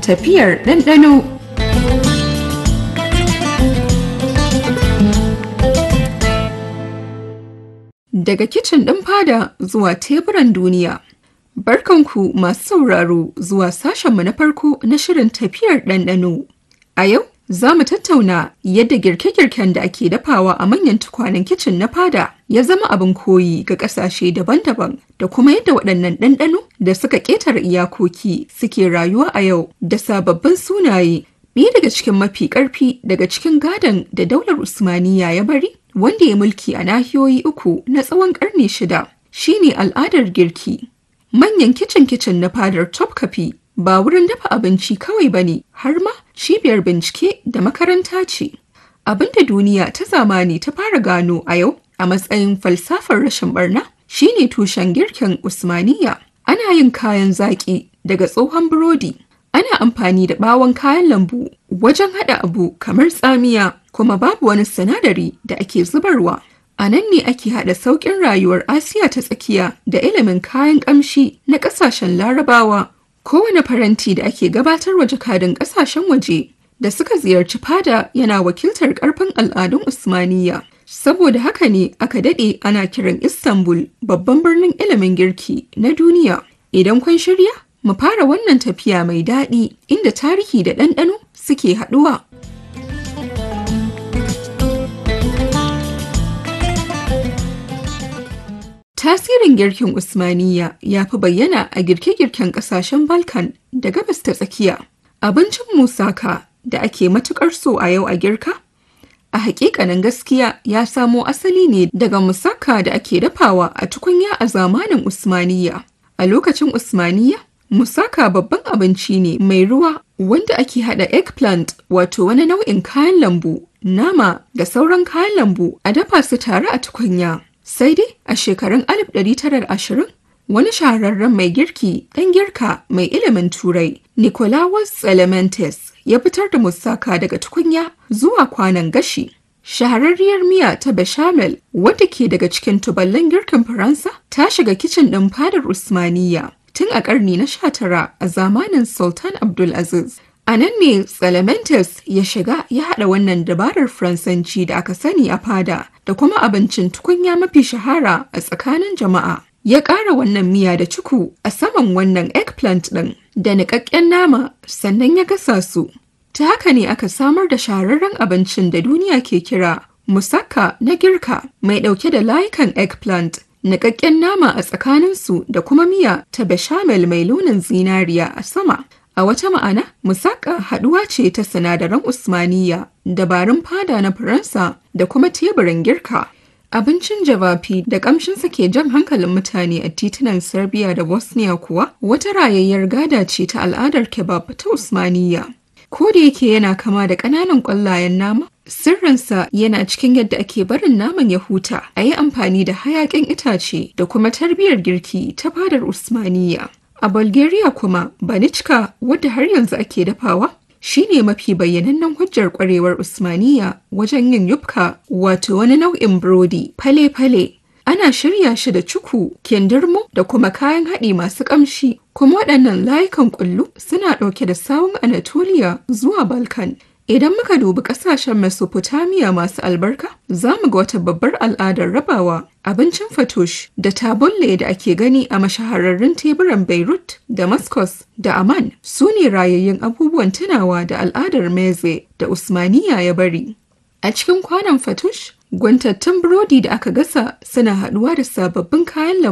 Tafiyar ɗanɗano Daga kicin ɗin fada zuwa teburan duniya. Barkanku masu sauraro zuwa sashenmu na farko na shirin tafiyar ɗanɗano. A yau za mu tattauna yadda girke-girken da ake dafawa a manyan tukwanen kicin na fada ya zama abin koyi ga ƙasashe daban-daban da kuma yadda waɗannan ɗanɗano da suka ƙetare iyakoki suke rayuwa a yau da sababbin sunaye. Ɗaya daga cikin mafi ƙarfi daga cikin gadon da daular Usmaniya ya bari wanda ya mulki a nahiyoyi uku na tsawon ƙarni shida shine al'adar girki. Manyan kicin-kicin na fadar Topkapi ba wurin dafa abinci kawai ba ne har ma cibiyar bincike da makaranta ce. Abin da duniya ta zamani ta fara gano a yau a matsayin falsafar rashin barna shine tushen girkin Usmaniya. Ana yin kayan zaƙi daga tsohon burodi. Ana amfani da ɓawon kayan lambu wajen haɗa abu kamar tsamiya kuma babu wani sinadari da ake zubarwa. A nan ne ake haɗa sauƙin rayuwar Asiya ta tsakiya da ilimin kayan ƙamshi na ƙasashen Larabawa. Kowane faranti da ake gabatarwa jakadun ƙasashen waje da suka ziyarci fada yana wakiltar ƙarfin al'adun Usmaniya. Saboda haka ne aka daɗe ana kiran Istanbul babban birnin ilimin girki na duniya. Idan kun shirya, mu fara wannan tafiya mai daɗi inda tarihi da ɗanɗano suke haɗuwa. Tasirin girkin Usmaniya ya fi bayyana a girke-girken ƙasashen Balkan da gabas ta tsakiya. Abincin musaka da ake matuƙar so a yau a girka? A hakikanin gaskiya ya samo asali ne daga musaka da ake dafawa a tukunya a zamanin Usmaniya. A lokacin Usmaniya, musaka babban abinci ne mai ruwa wanda ake hada eggplant wato wani nau'in kayan lambu, nama da sauran kayan lambu a dafa su tare a tukunya. Sai dai a shekarun 1920 wani shahararren mai girki ɗan girka mai ilimin turai Nicolaus Elementes ya fitar da musaka daga tukunya zuwa kwanan gashi. Shahararriyar miya ta bechamel wadda ke daga cikin tuballan girkin Faransa ta shiga kicin ɗin fadar Usmaniya tun a ƙarni na 19 a zamanin Sultan Abdulaziz. A nan ne Tsalamentes ya shiga ya haɗa wannan dabarar Faransanci da aka sani a fada da kuma abincin tukunya mafi shahara a tsakanin jama'a. Ya ƙara wannan miya da ciku a saman wannan eggplant ɗin da niƙaƙƙen nama sannan ya gasa su. Ta haka ne aka samar da shahararren abincin da duniya ke kira musaka na girka mai ɗauke da layukan eggplant niƙaƙƙen nama a tsakaninsu da kuma miya ta bechamel mai launin zinariya a sama. A wata ma'ana, musaka haɗuwa ce ta sinadaran Usmaniya, dabarun fada na Faransa da kuma teburin girka. Abincin javafi da ƙamshinsa ke jan hankalin mutane a titunan Serbia da Bosnia kuwa wata rayayyar gada ce ta al'adar kebab ta Usmaniya. Ko da yake yana kama da ƙananan ƙwallayen nama, sirrinsa yana cikin yadda ake barin naman ya huta a yi amfani da hayaƙin itace da kuma tarbiyyar girki ta fadar Usmaniya. A Bulgaria kuma, Banichka wadda har yanzu ake dafawa, shine mafi bayyanannen hujjar kwarewar Usmaniya wajen yin yufka wato wani nau'in burodi fale-fale. Ana shirya shi da cuku, kindirmo da kuma kayan haɗi masu ƙamshi, kuma waɗannan layukan ƙullu suna ɗauke da sawun Anatolia zuwa Balkan. Idan muka dubi ƙasashen Mesopotamia masu albarka, za mu ga wata babbar al'adar rabawa abincin fatush da tabulle da ake gani a mashahararrun teburan Beirut, Damascus da Amman su ne rayayyun abubuwan tunawa da al'adar meze da Usmaniya ya bari. A cikin kwanon fatush, gwantattun burodi da aka gasa suna haɗuwa da sababbin kayan lambu